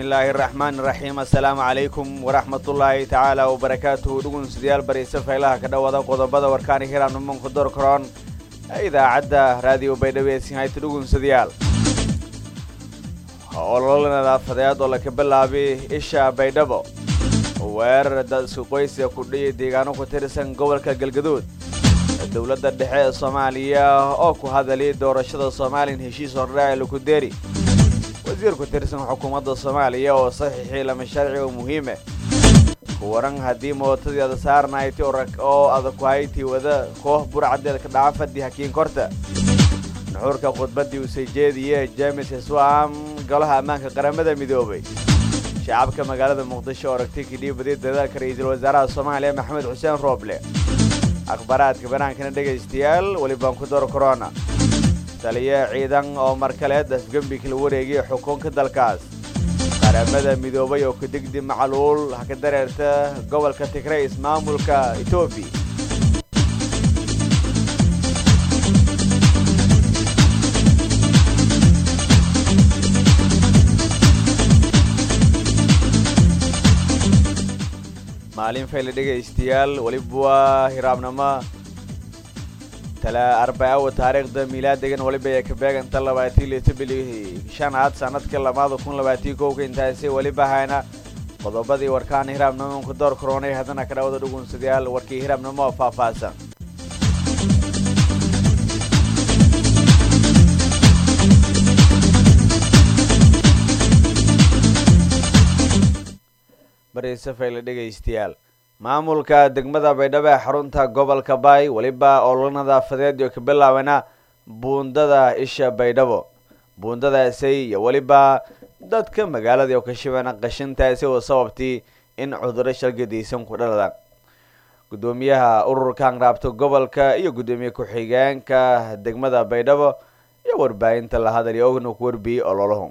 illaahi araxmaan iraxiim assalaamu calaykum waraxmatullaahi tacaala wabarakaatuhu dhugunsidayaal bariise faylaha ka dhowada qodobada warkaani hiraamnimanku dorkaroon ee idaacadda raadiyo baydhabo ee sinhayta dhugunsadayaal ololo nadaafadeed oo laka bilaabay isha baydhabo weerar dadka qoyska kudhiya deegaano ku tirsan gobolka galgaduud dowladda dhexe ee soomaaliya oo ku hadalay doorashada somalilan heshiis hordhaca lukudeeri wasiir ku tirsan xukuumadda soomaaliya oo saxiixii lama sharciga muhiime waran haddii mootadii ada saarnayti oo adag ku hayti wada koox burcadeed ka dhaca fadhi hakiin korta nuxuurka khudbaddii uu soo jeediye james swam golaha ammaanka qaramada midoobay shacabka magaalada muqdisho oo aragtay kidhii badiya dadaalka ra-iisul wasaaraha soomaaliya maxamed xuseen rooble akhbaaraadka banaankana dhegaystayaal welibaan ku dor corona taliye ciidan oo mar kaleed afgembi kala wareegay xukunka dalkaas qaramada midoobay oo kadigdi macluul ha ka dareerta gobolka tigray ismaamulka etoobiya maalin fayle dhegaystayaal weliba waa hiraabnimo tala arbaawa taariikhda miilaadegan weliba ee ka beeganta labaatii litobili shanaad sanadka lamaada kun labaatii kowka intaasi weliba hayna qodobadii warkaan hiraabnimonka door koronay haddana ka dhawada dhugunsadayaal warkii hiraabnimo oo faahfaahsan bariise fayle dhegaystayaal maamulka degmada baydhabo ee xarunta gobolka baay weliba ololo nadaafadeed oo ka bilaabana buundada isha baydhabo buundadaasi iyo weliba dadka magaalada oo ka shibana qashintaasi oo sababtay in cuduro shalgadaysan ku dhaladaan guddoomiyaha ururkan raabta gobolka iyo guddoomiye ku-xigeenka degmada baydhabo iyo warbaahinta la hadalay ogna ku warbiyey ololahu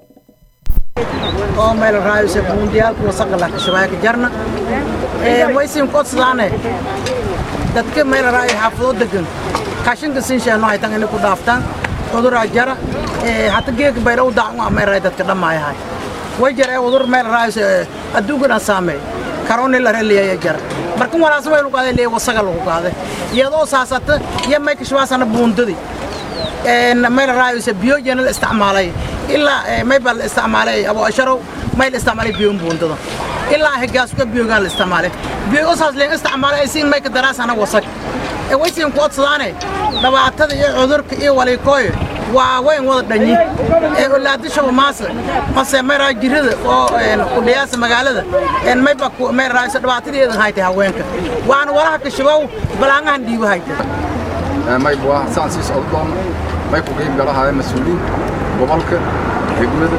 oo meel raayose buundiyaalka wasaqa la kashabaaka jarna ee waysin kodsadaane dadka meel raayo xaafado degan kashinka sinsheeno haytan inay ku dhaaftaan cuduraa jara ee hata geeka bayra u daacu amay raay dadka dhammaayahay way jara ee udur meel raayose adduunkan aan saameey karooni la reliyaya jara markan walaasa way lagu qaaday leeya wasaga lagu qaaday iyadoo saasata iyo may kashabaasana buundadii meel raayose biyoojana la isticmaalay ilaa may baa la isticmaalay abo asharow may la isticmaalay biyoon buundada ilaa higaasuka biyogaan la isticmaalay biyo saas leen isticmaalay siin may ka daraasana wasag ee waysiin ku odsadaane dhibaatada iyo cudurka iyo waliikooyo waa wayn wada dhanyi ee olaadishaba maase mase mayraa jirada oo kudhiyaasa magaalada mayba mayraayso dhibaatadeedan haytay haweenka waana walaha kashabow balaangahan dhiibo haytay mayb waa saan sii socdo doona may ku qayb galahaaya mas-uuliyiin gobolka degmada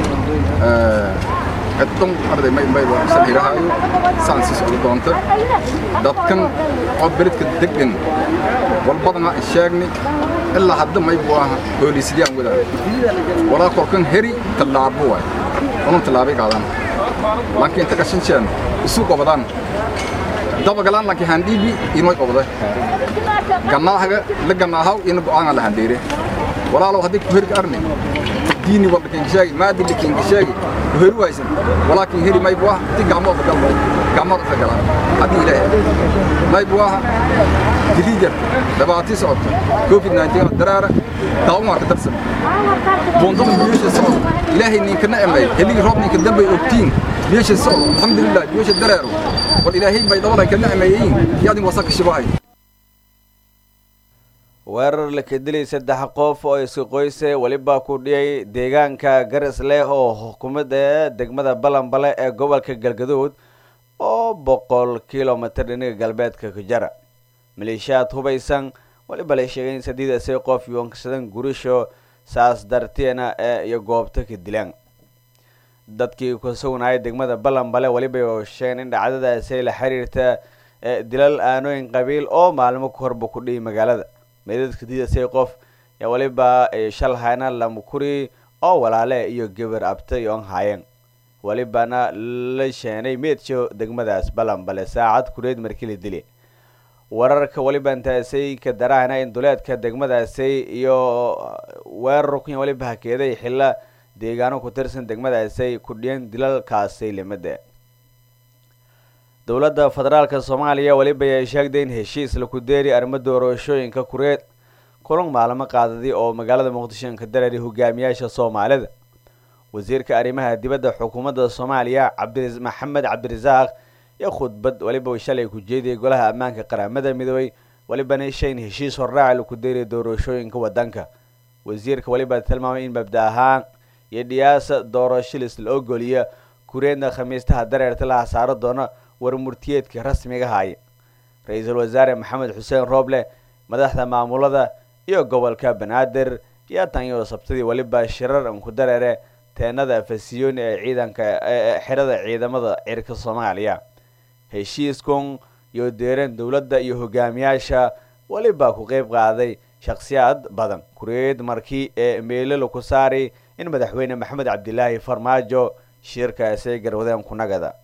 ciddan arday may may waa sahirahaayo saan sii socdo doonta dadkan oo beledka degan walbadana sheegni ilaa hadda may buu aha booliisyaan wadaan walaa kolkan heri tallaabo waay unun tallaabay qaadaan laakiin inta qashinsheen isu qobadaan dabagalaan laakiin handhiibi inay qobda gannaahaga la gannaahaw ina go'aanga la handheere walaalow haddii ku herga arni diini walba kingishaagi maadi li kingishaagi ku heri waysan walaakin heri may buah ti gacmooda galmo gacmooda ka galaan haddii ilaahay may buaha dilii jarta dhibaatii socota covid 19 daraara daawmaa ka darsan buundada biyosha socda ilaahay ninka nacmay heligi roob ninka dambay ogtiin biyosha socda alxamdulilah biyosha dareero wal ilaahay bay dabadan ka nacmayeyin yaadin wasaka shibahay weerar la kadilay saddex qof oo iska qoyse weliba ku dhiyay deegaanka garas leh oo xukuumadda degmada balanbale ee gobolka galgaduud oo boqol kilomitir dhinaga galbeedka ka jara maleeshiyaad hubaysan weliba la sheegay in sadiidasi qof yoonkasadan gurisho saas darteena ee iyo goobta ka dilaan dadkii ku sugnayay degmada balanbale weliba sheegeen in dhacdadaasi la xiriirta dilal aanooyin qabiil oo maalmo ka horba ku dhiyay magaalada meedadka diidasay qof yaa weliba shal hayna lamukuri oo walaale iyo gabar abtay oon haayeen welibana la sheenay meedsho degmadaas balanbale saacad kureed markii la dili wararka weliba intaasay ka darahayna in duleedka degmadaasi iyo weerar kun weliba hakeeday xilla deegaano ku tirsan degmadaasay kudhiyeen dilalkaasay limada dowladda federaalka soomaaliya weliba ay sheegday in heshiis laku deeri arrimo doorashooyinka kureed kulan maalmo qaadadi oo magaalada muqdisho ka dareeray hogaamiyaasha soomaalida wasiirka arrimaha dibadda xukuumadda soomaaliya cabdi maxamed cabdirasaaq iyo khudbad weliba shalay ku jeediyay golaha ammaanka qaramada midoobay welibana shayn heshiis horraaci laku deeriya doorashooyinka wadanka wasiirka weliba tilmaamay in mabda ahaan iyo dhiyaasa doorashilis la ogoliya kureedna khamiistaha dareerta la hasaaro doona warmurtiyeedka rasmiga haya ra-iisul wasaare maxamed xuseen rooble madaxda maamulada iyo gobolka banaadir iyo tanyo sabtadii weliba shirar ku dareere teenada fasiyooni ee ciidanka xerada ciidamada cirka soomaaliya heshiiskun iyo deereen dowladda iyo hogaamiyaasha weliba ku qeyb qaaday shakhsiyaad badan kureed markii ee meelala ku saaray in madaxweyne maxamed cabdilaahi farmaajo shirkaasay garwadeen kunagada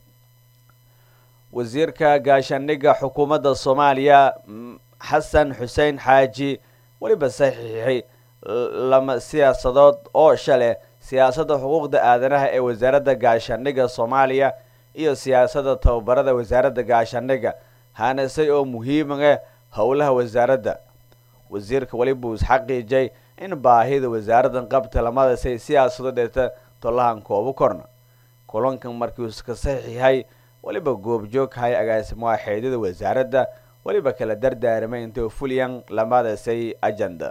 wasiirka gaashaandhigga xukuumadda soomaaliya xasan xuseen xaaji weliba saxiixay lama siyaasadood oo shale siyaasadda xuquuqda aadanaha ee wasaaradda gaashaandhigga soomaaliya iyo siyaasadda tababarada wasaaradda gaashaandhigga haanasay oo muhiimaga howlaha wasaaradda wasiirka weliba uu isxaqiijay in baahida wasaaraddan qabta lamadasay siyaasado dheeta tolahan koobu korna kulankan markii iska saxiixay weliba goobjoogkahay agaasimaha xeedyada wasaaradda weliba kala dardaaramay intay fulyan lamadasay ajenda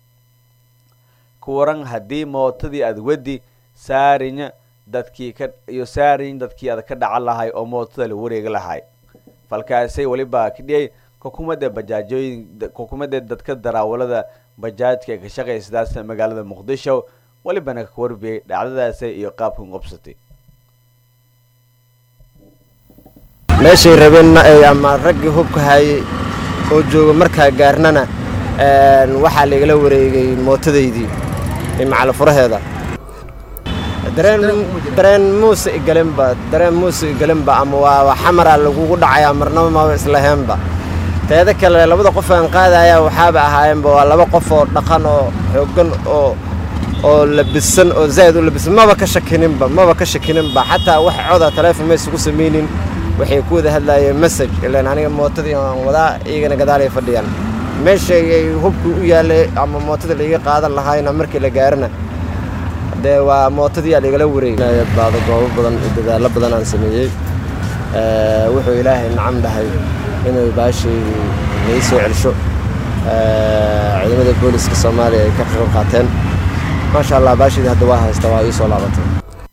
ku waran haddii mootadii aad wedi saarinya dadkii ka iyo saariñ dadkii aad ka dhacan lahay oo mootada la wareegi lahay falkaasay weliba kidhiyay xukuumadda bajaajooyin xukuumadda dadka daraawalada bajaajka ka shaqaysadaas magaalada muqdisho welibana ka warbiyay dhacdadaasi iyo qaabkan qobsatay meeshay rabeenna ay ama raggii hubka hayay oo jooga markaa gaarnana waxaa laigala wareegay mootadaydii macalafuraheeda dareen muuse igalenba dareen muuse igalenba ama waa xamaraa lagugu dhacayaa marnaba maba islaheenba teeda kale labada qof aan qaadayaa waxaaba ahaayeenba waa laba qof oo dhaqan oo xooggan oo oo labisan oo zaa'id u labisan maba ka shakininba maba ka shakininba xataa wax coda taleefon ma isugu samaynin waxay ku wada hadlaayeen message ilaan aniga mootadii aan wadaa iyagana gadaalay fadhiyaan meeshay ay hubkii u yaallay ama mootada laiga qaadan lahaayna markii la gaarana dee waa mootadii aa laigala wareegay baado goobo badan iyo dadaallo badan aan sameeyey wuxuu ilaahay nacam dhahay inuu baashii lai soo celsho ciidamada booliska soomaaliya ay ka qayb qaateen maasha allah baashidii hadda waa haysta waa ii soo laabatay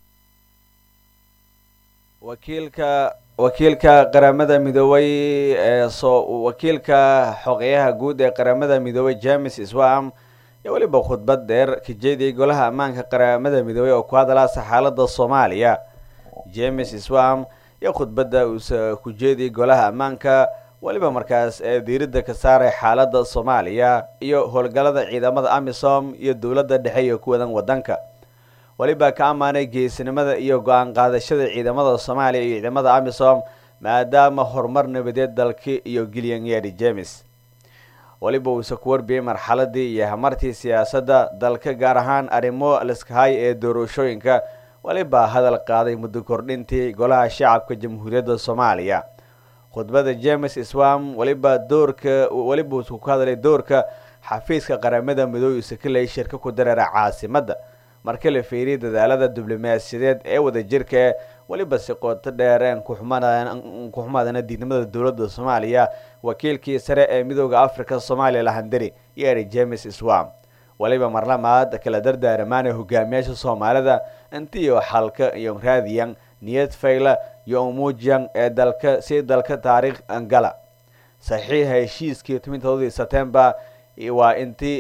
wakiilka wakiilka qaramada midoobay ee soo wakiilka xogeyaha guud ee qaramada midoobay james swam iyo weliba khudbad dheer ka jeediyay golaha ammaanka qaramada midoobay oo ku hadalaasa xaalada soomaaliya james swam iyo khudbadda uuse ku jeediyay golaha ammaanka weliba markaas ee diiradda ka saaray xaalada soomaaliya iyo howlgallada ciidamada amisom iyo dowladda dhexe iyo kuwadan wadanka weliba ka ammaanay geesinimada iyo go-aan qaadashada ciidamada soomaaliya iyo ciidamada amisom maadaama horumar nabadeed dalki iyo gilyan yeedhi james weliba uuse ku warbiyey marxaladii iyo hamartii siyaasadda dalka gaar ahaan arrimo liskahay ee doorashooyinka weliba hadal qaaday muddo kordhintii golaha shacabka jamhuuriyadda soomaaliya khudbada james swam weliba doorka weliba uuse ku hadlay doorka xafiiska qaramada midoobe uuse ka leeyay shirka ku dareera caasimadda marka la fiiriyay dadaalada diblomaasiyadeed ee wadajirka weliba si qooto dheereen kuxumaadana diidnimada dowladda soomaaliya wakiilkii sare ee midooda africa soomaaliya lahandari yeeri james swam weliba marlamaad kala dardaaramaana hogaamiyaasha soomaalida intiiyo xalka iyo raadiyan niyad fayla iyo umuujiyan ee dalka si dalka taariikh angala saxiixa heshiiskii tobantoodii setembar waa intii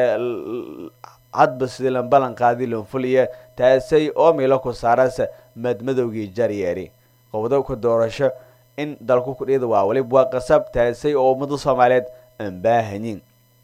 hadba sidii lan ballan qaadi lonfuliya taasay oo milo ku saarasa madmadowgii jaryeeri qobdobka doorasho in dalku kudhida waa weliba waa qasab taasay oo ummada soomaaliyeed aan baahanyin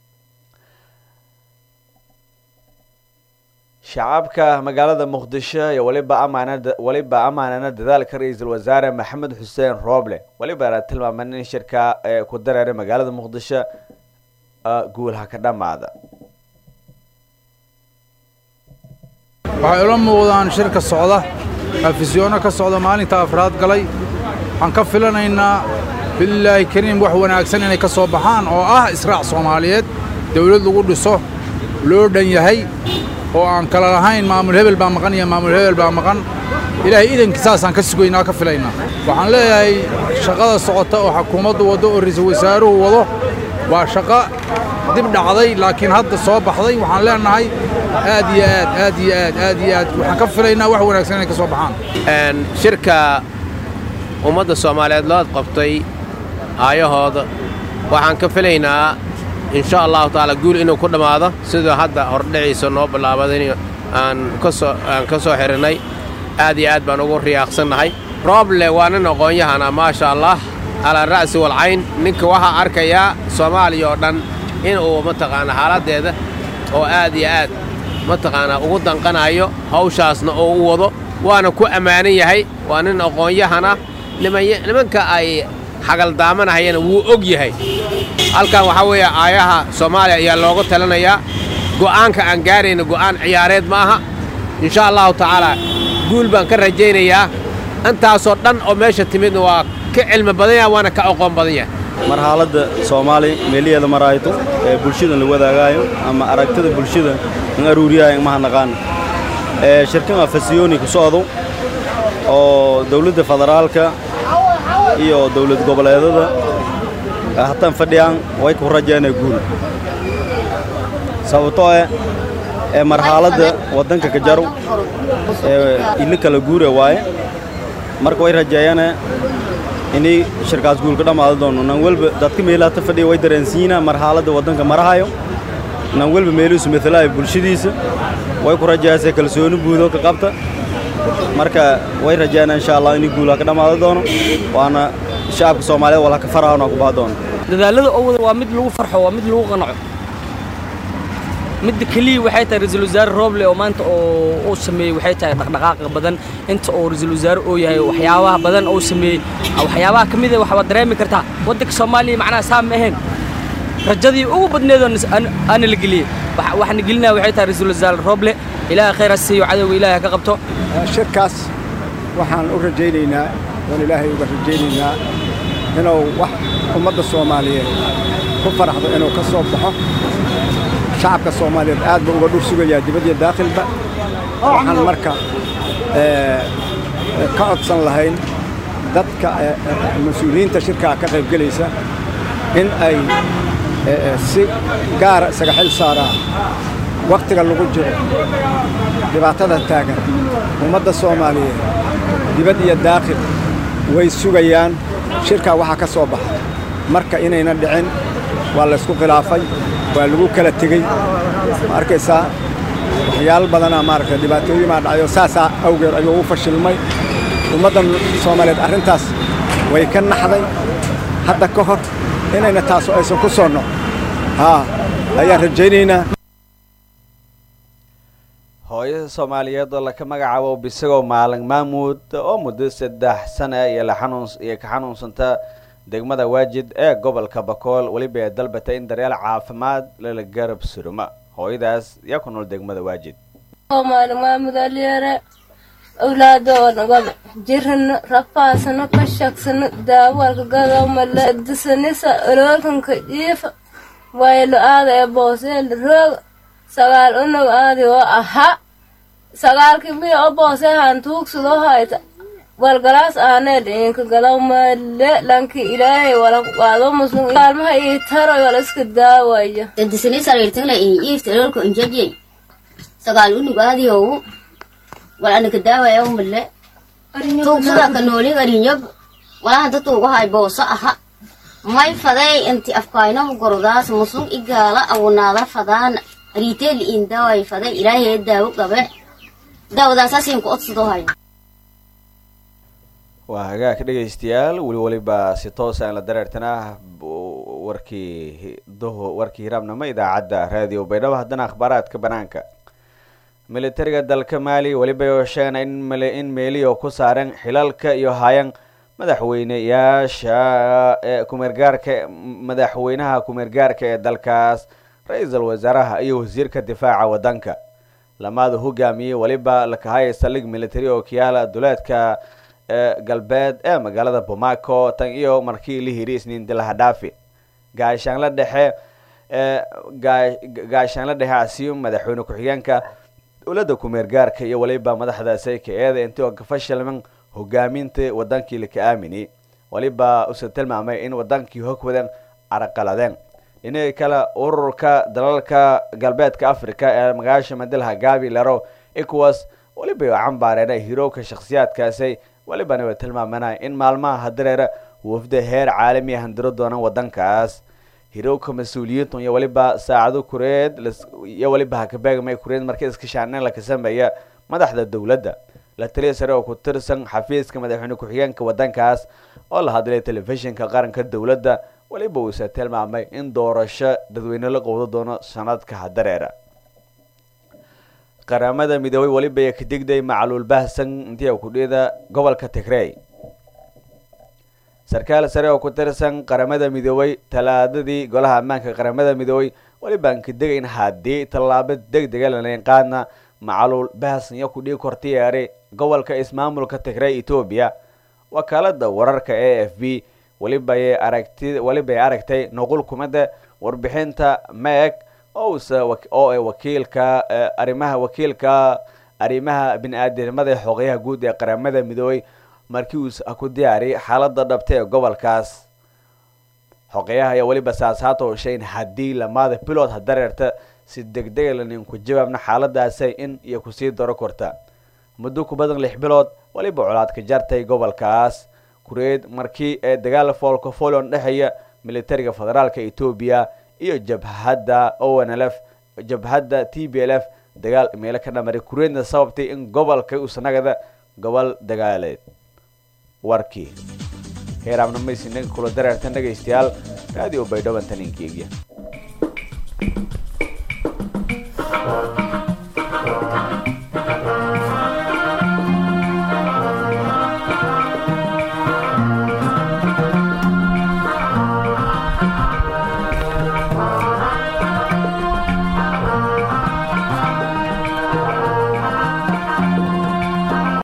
shacabka magaalada muqdisho iyo waliba amaanada weliba amaanana dadaalka ra-iisul wasaare maxamed xuseen rooble weliba la tilmaaman in shirka ee ku dareeray magaalada muqdisho guulha ka dhamaada waxay ula muuqdaan shirka socda afisyoonno ka socda maalinta afraad galay waxaan ka filanaynaa bilaahi kariim wax wanaagsan inay ka soo baxaan oo ah israac soomaaliyeed dawlad lagu dhiso loo dhan yahay oo aan kala lahayn maamul hebel baa maqan iyo maamul hebel baa maqan ilaahay idankii saasaan ka sugaynaa ka filaynaa waxaan leeyahay shaqada socota oo xukuumaddu waddo oo ra'iisul wasaaruhu wado waa shaqo dib dhacday laakiin hadda soo baxday waxaan leenahay aad iyo aad aad iyo aad aad iyo aad waxaan ka filaynaa wax wanaagsan inay ka soo baxaan shirka ummadda soomaaliyeed loo qabtay aayahooda waxaan ka filaynaa insha allahu tacaala guul inuu ku dhammaado siduu hadda hordhiciisa noo bilaabaday aan kasoo aan ka soo xidhinnay aad iyo aad baan ugu riyaaqsannahay rooble waa nin aqoon-yahana maasha allah calaa ra'si walcayn ninka waxaa arkayaa soomaaliya oo dhan inuu mataqaana xaaladdeeda oo aad iyo aad mataqaanaa ugu danqanayo hawshaasna oo u wado waana ku ammaanan yahay waa nin aqoon-yahana nimanka ay xagaldaamanahayana wuu og yahay halkan waxaa weeye aayaha soomaaliya ayaa looga talinayaa go'aanka aan gaarayna go'aan ciyaareed ma aha insha allahu tacaalaa guul baan ka rajaynayaa intaasoo dhan oo meesha timidna waa ka cilmi badan yahay waana ka aqoon badan yahay mar xaaladda soomaali meeliheeda marayto ee bulshadan la wadaagaayo ama aragtida bulshada in aruuriyaayo maha naqaan ee shirkan afasiyooni ku socdo oo dawladda federaalka iyo dawlad goboleedada hataan fadhiyaan way ku rajaynaa guul sababtoo eh ee marxaaladda waddanka ka jarow ee ili kala guure waaye marka way rajeeyaane inay shirkaas guul ka dhammaado doono nan welba dadka meelaha ta fadhiya way dareensiinaa marxaaladda waddanka marahayo nan welba meelihiisu matalaayo bulshadiisa way ku rajayaasee kalsooni buudo ka qabta marka way rajeeyaan insha allah inay guulaha ka dhammaado doono waana shacabka soomaaliyeed walaha ka farahona ku baa doono dadaalada oo wada waa mid lagu farxo waa mid lagu qanaco midda keliya waxay tahay ra-iisul wasaare rooble oo maanta oo uu sameeyey waxay tahay dhaqdhaqaaqa badan inta uu ra-iisul wasaare uu yahay waxyaabaha badan uu sameeyey waxyaabaha ka mid ah waxaad dareemi kartaa waddanka soomaaliya macnaha saa ma ahayn rajadii ugu badneedoo aana la geliyey waxaana gelinaya waxay tahay ra-iisul wasaare rooble ilaahay khayr ha siiyo cadowga ilaahay ka qabto shirkaas waxaan u rajaynaynaa waan ilaahay uga rajaynaynaa inuu wax ummadda soomaaliyeed ku faraxdo inuu ka soo baxo shacabka soomaaliyeed aad buu uga dhur sugayaa dibad iyo daakhilba waxaan marka ka codsan lahayn dadka mas-uuliyiinta shirkaa ka qaybgelaysa in ay si gaara isaga xil saaraan wakhtiga lagu jiro dhibaatada taagan ummadda soomaaliyeed dibad iyo daakhil way sugayaan shirkaa waxaa ka soo baxa marka inayna dhicin waa laysku khilaafay waa lagu kala tegey ma arkaysaa waxyaalo badanaa maaragtay dhibaatooyin baa dhacayoo saasaa awgeed ayuu u fashilmay ummadda soomaaliyeed arrintaas way ka naxday hadda ka hor inayna taasu aysan ku soo noq haa ayaan rajaynaynaa hooyada soomaaliyeed oo laka magacaabo bisagoo maalin maamuud oo muddo saddex sana iyo iyo ka xanuunsanta degmada waajid ee gobolka bakool weliba ee dalbatay in daryeel caafimaad lala garab suruma hooyadaas yaa ku nool degmada waajid maalin maamuud alyare awlaadoonagoda jirano rafaasano ka shagsano daawalka gadowmale disanisa oloolkanka jiifa waylo aada ee booseela rooga sagaal unog aadi oo ahaa sagaalkii miya oo boose haan tuugsado hayta walgalaas aanee dhiinka galaw male lanki ilaahay wala qaado muslim kaalmaha ii taroy wala iska daawaya dadisani sariirtagla ini iifta oloolka injajey sagaal unug aadi owu wal anaka daawaya male tuugsada ka nooli garinyob walahan tatuuga hay booso aha may faday inti afkaynama gorodaas muslim igaala awunaada fadaana riiteel in daaway faday ilaahay daawo qabe daawadaasaasin ku odsadoo hayo waa hagaag dhegaystayaal weli weliba si toos aan la dareertana warkii duhu warkii hiraabnimo idaacadda raadiyo baydhabo haddana akhbaaraadka banaanka militariga dalka maali weliba sheegana in in meeliyo ku saaran xilalka iyo hayan madaxweyneyaasha ee kumeergaarka madaxweynaha kumeergaarka ee dalkaas ra-iisul wasaaraha iyo wasiirka difaaca waddanka lamaada hogaamiyey weliba lakahaya saldhig military oo kiyaala duleedka galbeed ee magaalada bomaco tan iyo markii la hiri isniin dilahadhaafi gaashaanla dhexe gaashaanla dhexe asiyum madaxweyne ku-xigeenka dowladda kumeergaarka iyo weliba madaxda sayka-eeda intii oo kafashalman hogaaminta wadankii laka aamini weliba usa tilmaamay in wadankii hogwadan caraqaladeen dhinaga kale ururka dalalka galbeedka africa ee magaasha madalha gabi lero ecowas weliba cambaareen hirowka shakhsiyaadkaasi welibana way tilmaamanay in maalmaha hadareera wafda heer caalamiya handiro doonaan wadankaas hirowka mas-uuliyiintu iyo weliba saacado kureed iyo weliba hakabeegmay kureed markii iskashaaneyn laka sameeya madaxda dowladda la taliya sare oo ku tirsan xafiiska madaxweyne ku-xigeenka wadankaas oo la hadlay telefishinka qaranka dowladda weliba uuse tilmaamay in doorasho dadweyne la qowdo doono sanadka hadareera qaramada midoobay weliba ka digday macluul bahsan intii kudhida gobolka tigrey sarkaal sare oo ku tirsan qaramada midoobay talaadadii golaha ammaanka qaramada midoobay welibaan ka degayn haddii tallaabo deg dega lanayn qaadna macluul bahsan iyo kudhii kortiyeeray gobolka ismaamulka tigrey etoobiya wakaalada wararka a f b welibay aragti welibay aragtay nuqul kumida warbixinta meeg ousa oo ay wakiilka arrimaha wakiilka arrimaha bini-aadamnimada ee xogeyaha guud ee qaramada midoobay markii uus ku diyaariyay xaalada dhabta ee gobolkaas xogeyaha ayaa weliba saasaata hosheyn haddii lamaada bilod hadareerta si degdega lanin ku jawaabna xaaladaasay in iyo kusii daro korta muddo ku badan lix bilood weliba colaad ka jartay gobolkaas kureed markii ee dagaal folkofolon dhexeeya militariga federaalka etoobiya iyo jabhadda onlf jabhadda t b l f dagaal meelo ka dhamaray kureedna sababtay in gobolka usanagada gobol dagaaleed warkii heeraamna maysi naga kula dareerta dhegaystayaal raadiyo baydhaban taninkeegya